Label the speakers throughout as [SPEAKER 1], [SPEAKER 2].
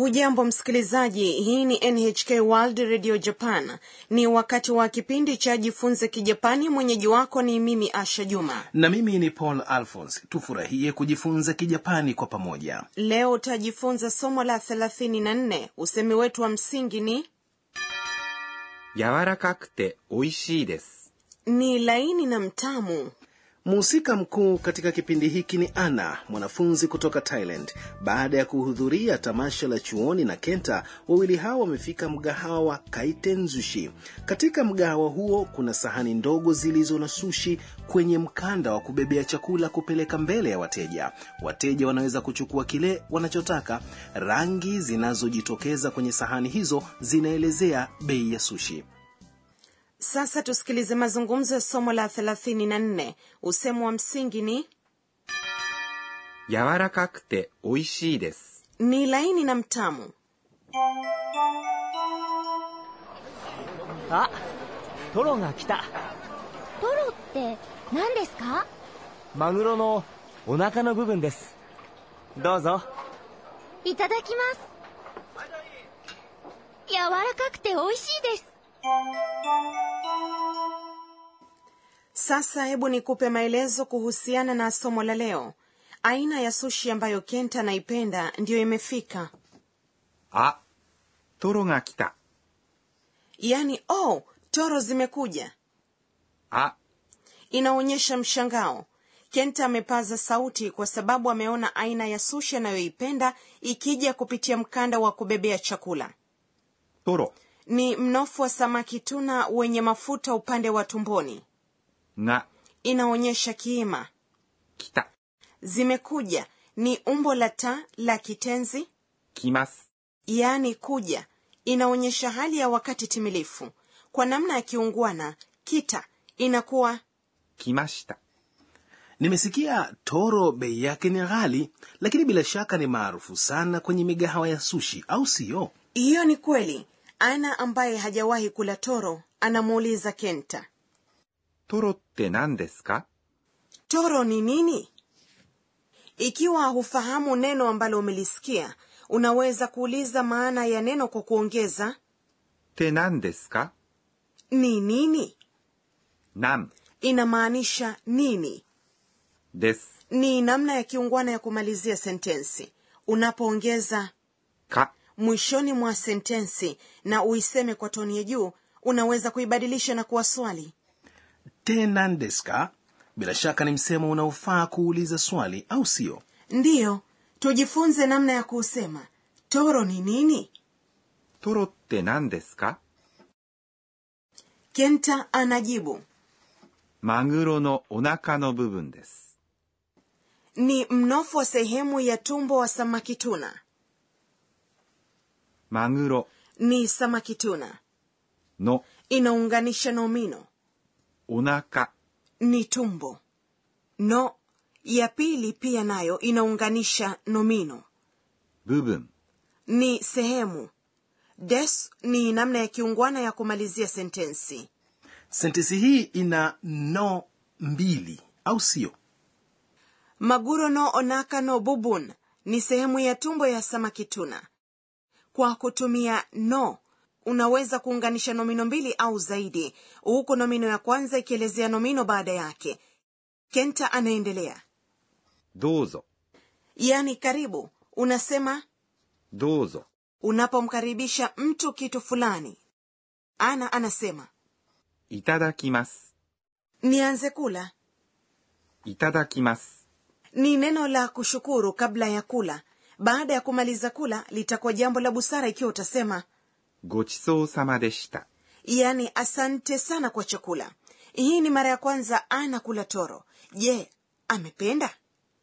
[SPEAKER 1] hujambo msikilizaji hii ni nhk world radio japan ni wakati wa kipindi cha jifunze kijapani mwenyeji wako ni mimi asha juma
[SPEAKER 2] na mimi ni paul alphons tufurahie kujifunza kijapani kwa pamoja
[SPEAKER 1] leo utajifunza somo la 34 usemi wetu wa msingi ni
[SPEAKER 3] 柔らかくて美味しいです。
[SPEAKER 1] ni laini na mtamu
[SPEAKER 2] mhusika mkuu katika kipindi hiki ni ana mwanafunzi kutoka thailand baada ya kuhudhuria tamasha la chuoni na kenta wawili hao wamefika mgahawa wa kaitenzushi katika mgahawa huo kuna sahani ndogo zilizo na sushi kwenye mkanda wa kubebea chakula kupeleka mbele ya wateja wateja wanaweza kuchukua kile wanachotaka rangi zinazojitokeza kwenye sahani hizo zinaelezea bei ya sushi
[SPEAKER 1] sasa tusikilize mazungumzo ya somo la 34 usemi wa msingi ni
[SPEAKER 3] 柔らかくて美味しいです。
[SPEAKER 1] ni laini na mtamu
[SPEAKER 4] あトロが来た
[SPEAKER 5] トロって何ですか
[SPEAKER 4] マグロのお腹の部分ですどうぞ
[SPEAKER 5] いただきます柔らかくて美味しいです
[SPEAKER 1] sasa hebu nikupe maelezo kuhusiana na somo la leo aina ya sushi ambayo kenta anaipenda ndiyo imefika
[SPEAKER 3] あ、トロが来た。
[SPEAKER 1] yaani oh toro zimekuja
[SPEAKER 3] あ、
[SPEAKER 1] inaonyesha mshangao kenta amepaza sauti kwa sababu ameona aina ya sushi anayoipenda ikija kupitia mkanda wa kubebea chakula
[SPEAKER 3] トロ
[SPEAKER 1] ni mnofu wa samaki tuna wenye mafuta upande wa tumboni
[SPEAKER 3] が
[SPEAKER 1] inaonyesha kiima
[SPEAKER 3] 来た。
[SPEAKER 1] zimekuja ni umbo la ta la kitenzi
[SPEAKER 3] 来ます。
[SPEAKER 1] yaani kuja inaonyesha hali ya wakati timilifu kwa namna ya kiungwana kita inakuwa
[SPEAKER 3] 来ました。
[SPEAKER 2] nimesikia toro bei yake ni ghali lakini bila shaka ni maarufu sana kwenye migahawa ya sushi au siyo
[SPEAKER 1] hiyo ni kweli ana ambaye hajawahi kula toro anamuuliza kenta
[SPEAKER 3] トロって何ですか
[SPEAKER 1] toro ni nini ikiwa hufahamu neno ambalo umelisikia unaweza kuuliza maana ya neno kwa kuongeza
[SPEAKER 3] って何ですか
[SPEAKER 1] ni nini
[SPEAKER 3] なん
[SPEAKER 1] inamaanisha nini
[SPEAKER 3] です。
[SPEAKER 1] ni namna ya kiungwana ya kumalizia sentensi unapoongeza
[SPEAKER 3] か
[SPEAKER 1] mwishoni mwa sentensi na uiseme kwa toni ya juu unaweza kuibadilisha na kuwa swali
[SPEAKER 2] tenandeska bila shaka ni msemo unaofaa kuuliza swali au siyo
[SPEAKER 1] ndiyo tujifunze namna ya kuusema toro ni nini
[SPEAKER 3] トロって何ですか
[SPEAKER 1] kenta anajibu
[SPEAKER 3] マグロのお腹の部分です。
[SPEAKER 1] ni mnofu wa sehemu ya tumbo wa samaki tuna
[SPEAKER 3] マグロ
[SPEAKER 1] ni samaki tuna
[SPEAKER 3] の
[SPEAKER 1] inaunganisha nomino
[SPEAKER 3] お腹
[SPEAKER 1] ni tumbo no ya pili pia nayo inaunganisha nomino
[SPEAKER 3] 部分
[SPEAKER 1] ni sehemu des ni namna ya kiungwana ya kumalizia sentensi
[SPEAKER 2] sentensi hii ina no mbili au siyo
[SPEAKER 1] maguro no onaka no bubun ni sehemu ya tumbo ya samaki tuna kwa kutumia no unaweza kuunganisha nomino mbili au zaidi huku nomino ya kwanza ikielezea nomino baada yake kenta anaendelea
[SPEAKER 3] どうぞ
[SPEAKER 1] yaani karibu unasema
[SPEAKER 3] どうぞ
[SPEAKER 1] unapomkaribisha mtu kitu fulani ana anasema
[SPEAKER 3] いただきます。
[SPEAKER 1] nianze kula
[SPEAKER 3] いただきます。
[SPEAKER 1] ni neno la kushukuru kabla ya kula baada ya kumaliza kula litakuwa jambo la busara ikiwa utasema
[SPEAKER 3] ごちそうさまでした。
[SPEAKER 1] yaani asante sana kwa chakula hii ni mara ya kwanza ana kula toro je amependa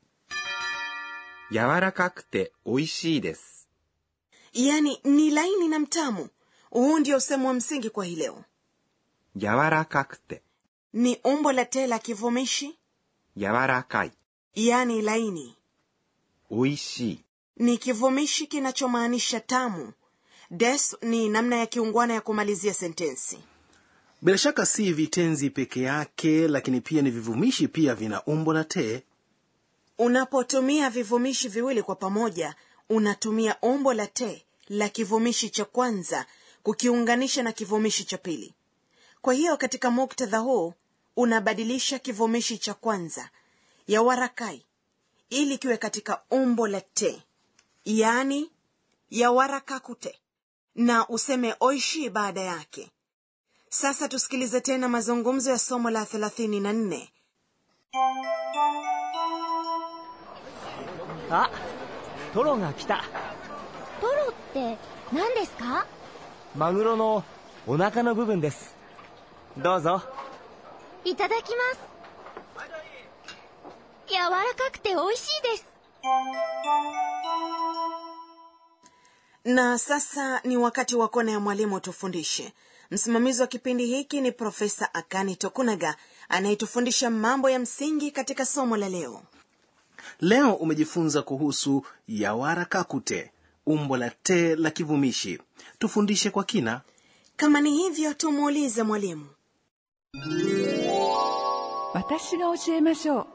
[SPEAKER 3] 柔らかくて美味しいです。
[SPEAKER 1] yaani ni laini na mtamu huu ndio usemu wa msingi kwa hii leo
[SPEAKER 3] 柔らかくて、
[SPEAKER 1] ni umbo la te la kivumishi
[SPEAKER 3] 柔らかい、
[SPEAKER 1] yaani laini
[SPEAKER 3] 美味しい、
[SPEAKER 1] ni kivumishi kinachomaanisha tamu des ni namna ya kiungwana ya kumalizia sentensi
[SPEAKER 2] bila shaka si vitenzi peke yake lakini pia ni vivumishi pia vina umbo na te
[SPEAKER 1] unapotumia vivumishi viwili kwa pamoja unatumia umbo la te la kivumishi cha kwanza kukiunganisha na kivumishi cha pili kwa hiyo katika muktadha huu unabadilisha kivumishi cha kwanza ya warakai ili kiwe katika umbo la te yaani ya warakakute na useme oishi baada yake sasa tusikilize tena mazungumzo ya somo la 34
[SPEAKER 4] あトロが来た
[SPEAKER 5] トロって何ですか
[SPEAKER 4] マグロのお腹の部分ですどうぞ
[SPEAKER 5] いただきます柔らかくて美味しいです
[SPEAKER 1] na sasa ni wakati wa kona ya mwalimu tufundishe msimamizi wa kipindi hiki ni profesa akani tokunaga anayetufundisha mambo ya msingi katika somo la leo
[SPEAKER 2] leo umejifunza kuhusu yawarakakute umbo la te la kivumishi tufundishe kwa kina
[SPEAKER 1] kama ni hivyo tumuulize mwalimu
[SPEAKER 6] 私が教えましょう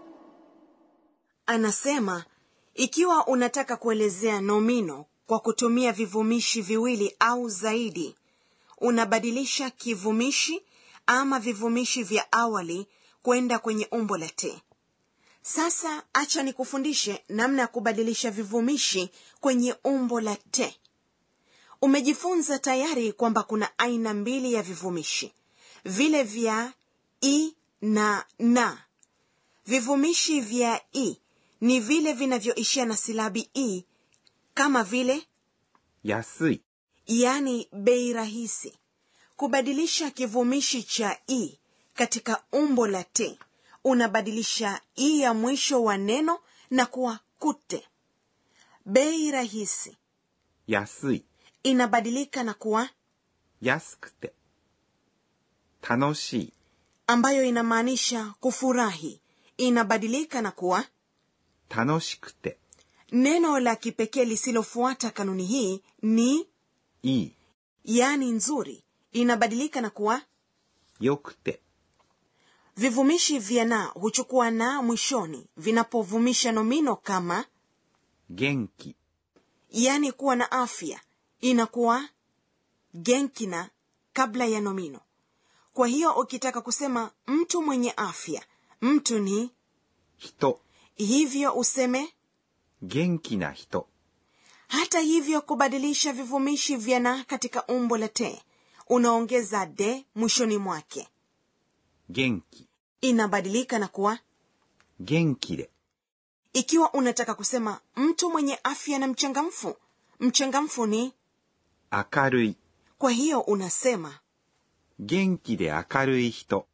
[SPEAKER 1] anasema ikiwa unataka kuelezea nomino kwa kutumia vivumishi viwili au zaidi unabadilisha kivumishi ama vivumishi vya awali kwenda kwenye umbo la te sasa acha nikufundishe namna ya kubadilisha vivumishi kwenye umbo la te umejifunza tayari kwamba kuna aina mbili ya vivumishi vile vya i na na vivumishi vya i ni vile vinavyoishia na silabi i kama vile
[SPEAKER 3] 安い
[SPEAKER 1] yani bei rahisi kubadilisha kivumishi cha i katika umbo la te unabadilisha i ya mwisho wa neno na kuwa kute bei rahisi
[SPEAKER 3] 安い
[SPEAKER 1] inabadilika na kuwa
[SPEAKER 3] 安くて楽しい
[SPEAKER 1] ambayo inamaanisha kufurahi inabadilika na kuwa
[SPEAKER 3] 楽しくて
[SPEAKER 1] neno la kipekee lisilofuata kanuni hii ni
[SPEAKER 3] いい
[SPEAKER 1] yani nzuri inabadilika na kuwa
[SPEAKER 3] よくて
[SPEAKER 1] vivumishi vya na huchukua na mwishoni vinapovumisha nomino kama
[SPEAKER 3] 元気
[SPEAKER 1] yani kuwa na afya inakuwa genkina kabla ya nomino kwa hiyo ukitaka kusema mtu mwenye afya mtu ni
[SPEAKER 3] 人
[SPEAKER 1] hivyo useme
[SPEAKER 3] 元気な人
[SPEAKER 1] hata hivyo kubadilisha vivumishi vya na katika umbo la te unaongeza de mwishoni mwake
[SPEAKER 3] 元気
[SPEAKER 1] inabadilika na kuwa
[SPEAKER 3] 元気で
[SPEAKER 1] ikiwa unataka kusema mtu mwenye afya na mchangamfu mchangamfu ni
[SPEAKER 3] 明るい
[SPEAKER 1] kwa hiyo unasema
[SPEAKER 3] 元気で明るい人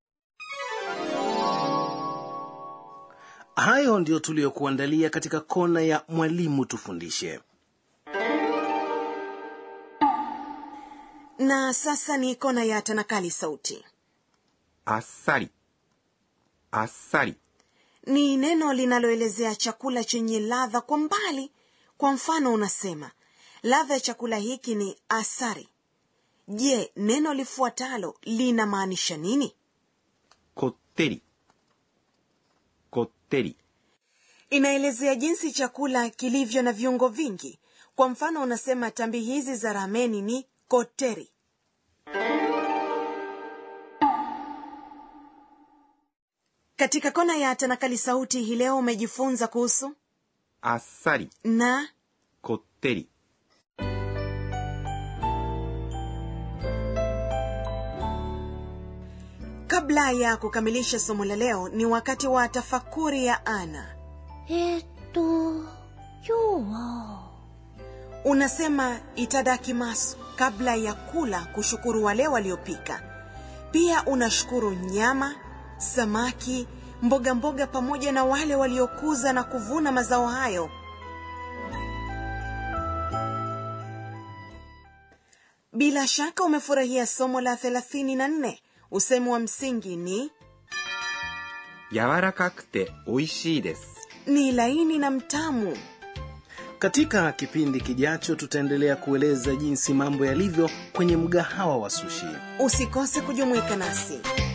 [SPEAKER 2] hayo ndiyo tuliyokuandalia katika kona ya mwalimu tufundishe
[SPEAKER 1] na sasa ni kona ya tanakali sauti
[SPEAKER 3] あっさりあっさり
[SPEAKER 1] ni neno linaloelezea chakula chenye ladha kwa mbali kwa mfano unasema ladha ya chakula hiki ni asari je neno lifuatalo linamaanisha nini
[SPEAKER 3] こってりこってり
[SPEAKER 1] inaelezea jinsi chakula kilivyo na viungo vingi kwa mfano unasema tambi hizi za rameni ni koteri katika kona ya tanakali sauti hii leo umejifunza kuhusu
[SPEAKER 3] あっさり
[SPEAKER 1] na
[SPEAKER 3] こってり
[SPEAKER 1] kabla ya kukamilisha somo la leo ni wakati wa tafakuri ya ana
[SPEAKER 5] えーっと今日は
[SPEAKER 1] unasema itadakimasu kabla ya kula kushukuru wale waliopika pia unashukuru nyama samaki mboga mboga pamoja na wale waliokuza na kuvuna mazao hayo bila shaka umefurahia somo la 34 usemi wa msingi ni
[SPEAKER 3] 柔らかくて美味しいです
[SPEAKER 1] ni laini na mtamu
[SPEAKER 2] katika kipindi kijacho tutaendelea kueleza jinsi mambo yalivyo kwenye mgahawa wa sushi
[SPEAKER 1] usikose kujumuika nasi